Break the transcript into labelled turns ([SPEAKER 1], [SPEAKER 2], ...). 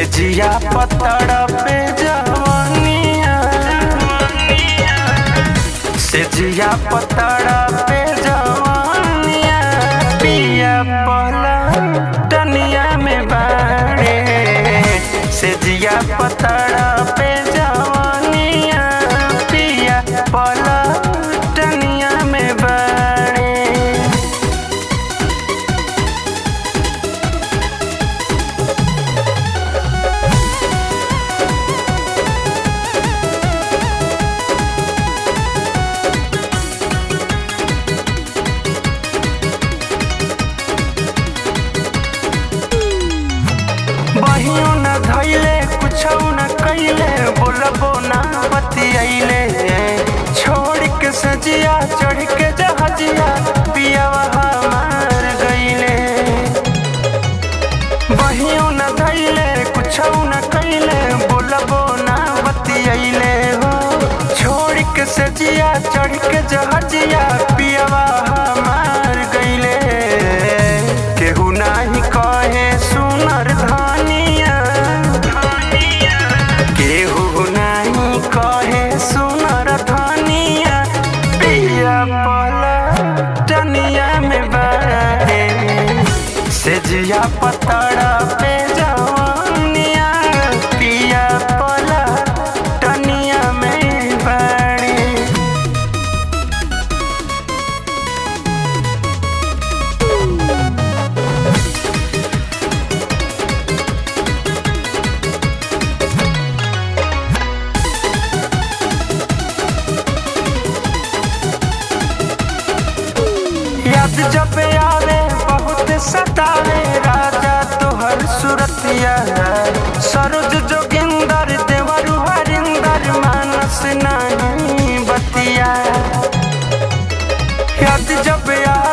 [SPEAKER 1] से जिया पतड़ पे जवानिया से जिया पतड़ पे जवानिया पिया पला टनिया में बाड़े से जिया पतड़ पे जवानिया पिया पला टनिया में बाड़े बहियो न धैले कुछो न कैले बोलबो ना बतियैले छोड़ के सजिया चढ़ के जहजिया पियावा हमार गईले बहियो न धैले कुछो न कैले बोलबो ना बतियैले हो छोड़ के सजिया चढ़ के जहजिया पियावा हमार गईले केहू नाही कहे सुनर धनिया केहू नाही कहे सुनर धनिया पिया पला टनिया में बारे से जिया पतड़ा पे जवानिया पिया पला टनिया में बाड़े याद जब आवे बहुत सतावे राजा तोहर सुरतिया सरोज जोगिंदर देवरु हरिंदर मानस नहीं बतिया याद जब